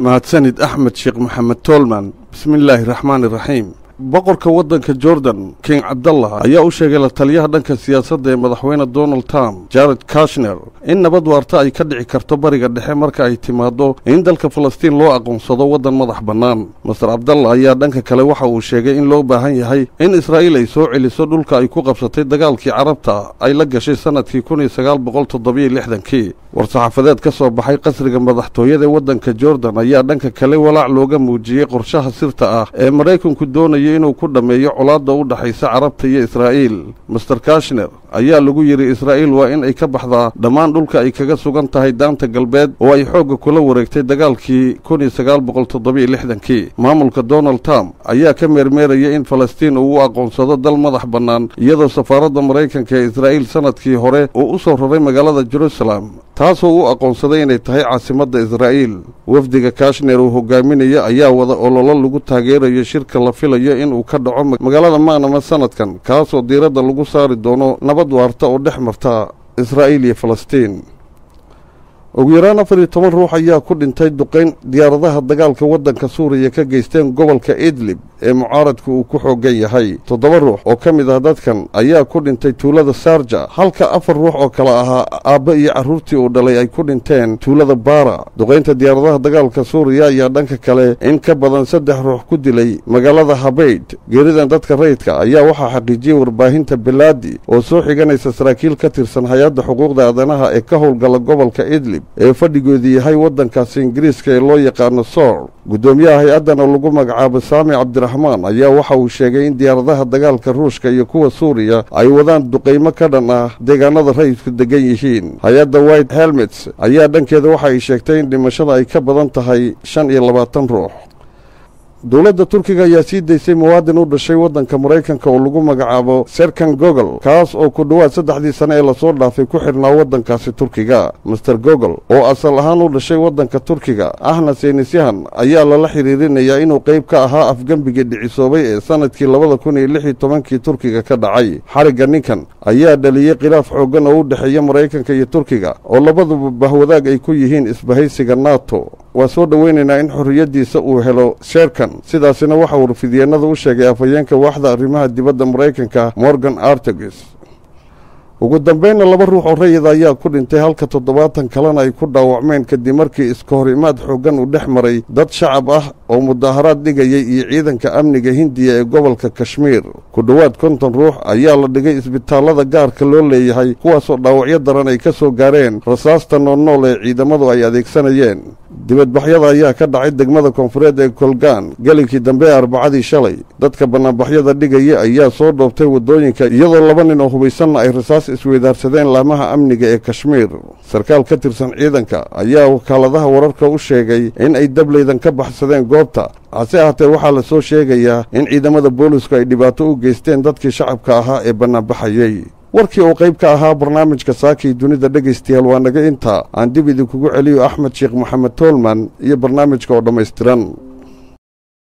mahadsanid axmed sheekh maxamed toolman bismillaahi raxmaani raxiim boqorka waddanka jordan king cabdallah ayaa u sheegay la taliyaha dhanka siyaasadda ee madaxweyne donald trump jared kashner in nabad waarta ay ka dhici karto bariga dhexe marka ay timaaddo in dalka falastiin loo aqoonsado waddan madax bannaan master cabdallah ayaa dhanka kale waxa uu sheegay in loo baahan yahay in israa'iil ay soo celiso dhulka ay ku qabsatay dagaalkii carabta ay la gashay sannadkii kun iyo sagaal boqol toddobiyo lixdankii war-saxaafadeed ka soo baxay qasriga madaxtooyada ee waddanka jordan ayaa dhanka kale walaac looga muujiyey qorshaha sirta ah ee maraykanku doonaya inuu ku dhammeeyo colaadda u dhaxaysa carabta iyo israa'iil master kashner ayaa lagu yidhi israa'iil waa in ay ka baxdaa dhammaan dhulka ay kaga sugan tahay daanta galbeed oo ay xoogga kula wareegtay dagaalkii kun iyo sagaal boqol toddobiyo lixdankii maamulka donald trump ayaa ka meermeeraya in falastiin uu u aqoonsado dal madax bannaan iyadoo safaaradda maraykanka ee israa'iil sannadkii hore uu u soo raray magaalada jerusalem taasoo u aqoonsaday inay tahay caasimadda israa'iil wafdiga kashner uu hogaaminaya ayaa wada ololo lagu taageerayo shirka la filayo inuu ka dhaco magaalada maanama sannadkan kaasoo diiradda lagu saari doono nabad waarta oo dhex marta israa'iil iyo falastiin ugu yaraan afar iyo toban ruux ayaa ku dhintay duqayn diyaaradaha dagaalka waddanka suuriya ka geysteen gobolka idlib ee mucaaradku uu ku xoogan yahay toddoba ruux oo ka mid ah dadkan ayaa ku dhintay tuulada saarja halka afar ruux oo kale ahaa aabba iyo carruurtii uu dhalay ay ku dhinteen tuulada baara duqaynta diyaaradaha dagaalka suuriya ayaa dhanka kale in ka badan saddex ruux ku dilay magaalada habayd geeridan dadka rayidka ayaa waxaa xaqiijiyey warbaahinta belaadi oo soo xiganaysa saraakiil ka tirsan hay-adda xuquuqda aadanaha ee ka howlgala gobolka idlib ee fadhigoodu yahay waddankaasi ingiriiska ee loo yaqaano soor guddoomiyaha hay-addana lagu magacaabo saami cabdiraxmaan ayaa waxa uu sheegay in diyaaradaha dagaalka ruushka iyo kuwa suuriya ay wadaan duqaymo ka dhan ah deegaanada rayidku degan yihiin hay-adda white helmets ayaa dhankeeda waxa ay sheegtay in dhimashada ay ka badan tahay shan iyo labaatan ruux dowladda turkiga ayaa sii daysay muwaadin u dhashay waddanka maraykanka oo lagu magacaabo serkan gogol kaas oo ku dhowaad saddexdii sane ee lasoo dhaafay ku xidhnaa waddankaasi turkiga master gogol oo asal ahaan u dhashay waddanka turkiga ahna seynisyahan ayaa lala xiriirinayaa inuu qayb ka ahaa afgembigii dhicisoobay ee sannadkii labada kun iyo lix iyo tobankii turkiga ka dhacay xarigga ninkan ayaa dhaliyey khilaaf xooggan oo u dhexeeya maraykanka iyo turkiga oo labaduba bahwadaag ay ku yihiin isbahaysiga nato waa soo dhoweynaynaa in xorriyaddiisa uu helo sheerkan sidaasina waxaa warfidyeenada u sheegay afhayeenka waaxda arrimaha dibadda maraykanka morgan artegus ugu dambeynna laba ruux oo rayida ayaa ku dhintay halka toddobaatan kalena ay ku dhaawacmeen kadib markii iska hor imaad xooggan uu dhex maray dad shacab ah oo mudaaharaad dhigayay iyo ciidanka amniga hindiya ee gobolka kashmiir ku dhowaad konton ruux ayaa la dhigay isbitaallada gaarka loo leeyahay kuwaasoo dhaawacyo daran ay ka soo gaareen rasaasta noolnool ee ciidamadu ay adeegsanayeen dibadbaxyada ayaa ka dhacay degmada koonfureed ee kolgaan gelinkii dambe ee arbacadii shalay dadka bannaanbaxyada dhigaya ayaa soo dhoobtay waddooyinka iyadoo laba nin oo hubaysanna ay rasaas isweydaarsadeen laamaha amniga ee kashmiir sarkaal ka tirsan ciidanka ayaa wakaaladaha wararka u sheegay in ay dableydan ka baxsadeen goobta hase ahaatee waxaa la soo sheegayaa in ciidamada boolisku ay dhibaato u geysteen dadkii shacabka ahaa ee bannaanbaxayey warkii oo qayb ka ahaa barnaamijka saakii dunida dhegaystayaal waa naga intaa aan dib idinkugu celiyo axmed sheekh maxamed toolman iyo barnaamijka oo dhammaystiran